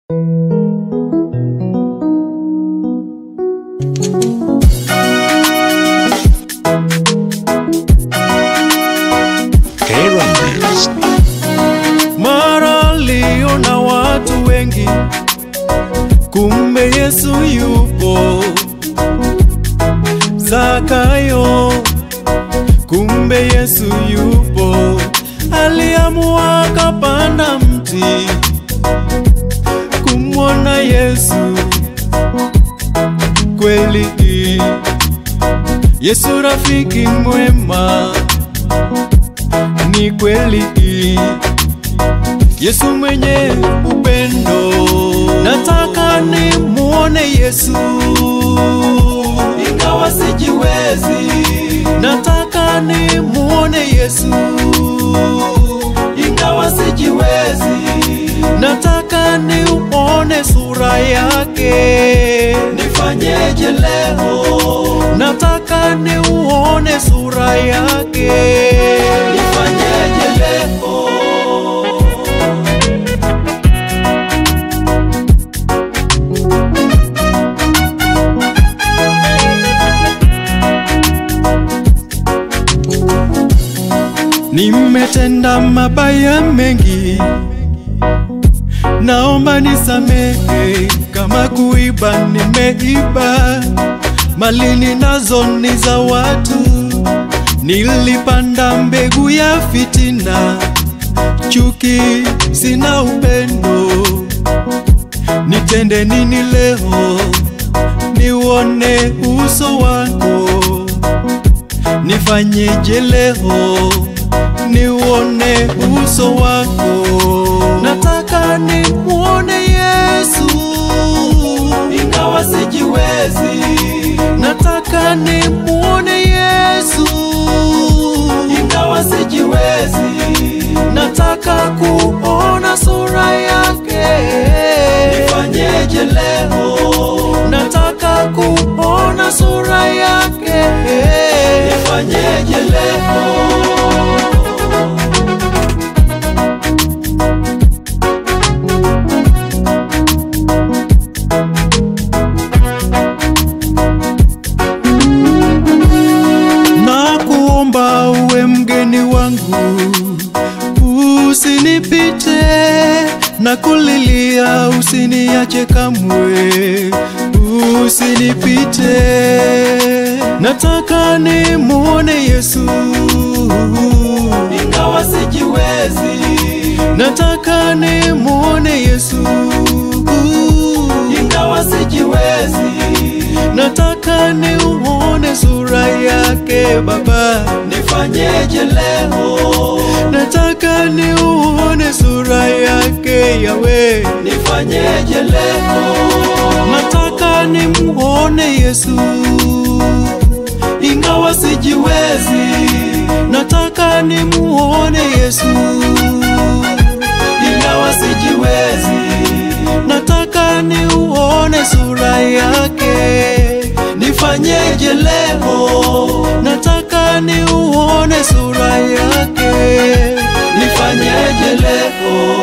Mara aliona watu wengi, kumbe Yesu yupo. Zakayo, kumbe Yesu yupo. Aliamua akapanda mti kumwona Yesu. Kweli Yesu rafiki mwema, ni kweli Yesu mwenye upendo, nataka ni muone Yesu ingawa sijiwezi, nataka ni muone Yesu ingawa sijiwezi, nataka ni uone sura yake, nifanyeje leo? Nataka ni uone sura yake, nifanyeje leo? Nimetenda mabaya mengi, naomba nisamehe. Kama kuiba, nimeiba mali ninazo ni za watu. Nilipanda mbegu ya fitina, chuki, sina upendo. Nitende nini leo? Niuone uso wako, nifanyeje leo? niuone uso wako, nataka nimuone Yesu ingawa sijiwezi, nataka nimuone Yesu ingawa sijiwezi, nataka kuona sura yake, nifanyeje leo? Nataka kuona sura yake, nifanyeje leo? Nakuomba uwe mgeni wangu, usinipite na kulilia, usiniache kamwe, usinipite. Nataka ni muone Yesu ingawa sijiwezi, nataka ni muone Yesu ingawa sijiwezi, nataka ni uone sura yake Baba, nifanyeje leo? Nataka ni uone sura yake Yawe, nifanyeje leo? Nataka ni muone Yesu ingawa sijiwezi, nataka ni muone Yesu ingawa sijiwezi, nataka ni uone sura yake, nifanyeje leo? Nataka ni uone sura yake, nifanyeje leo?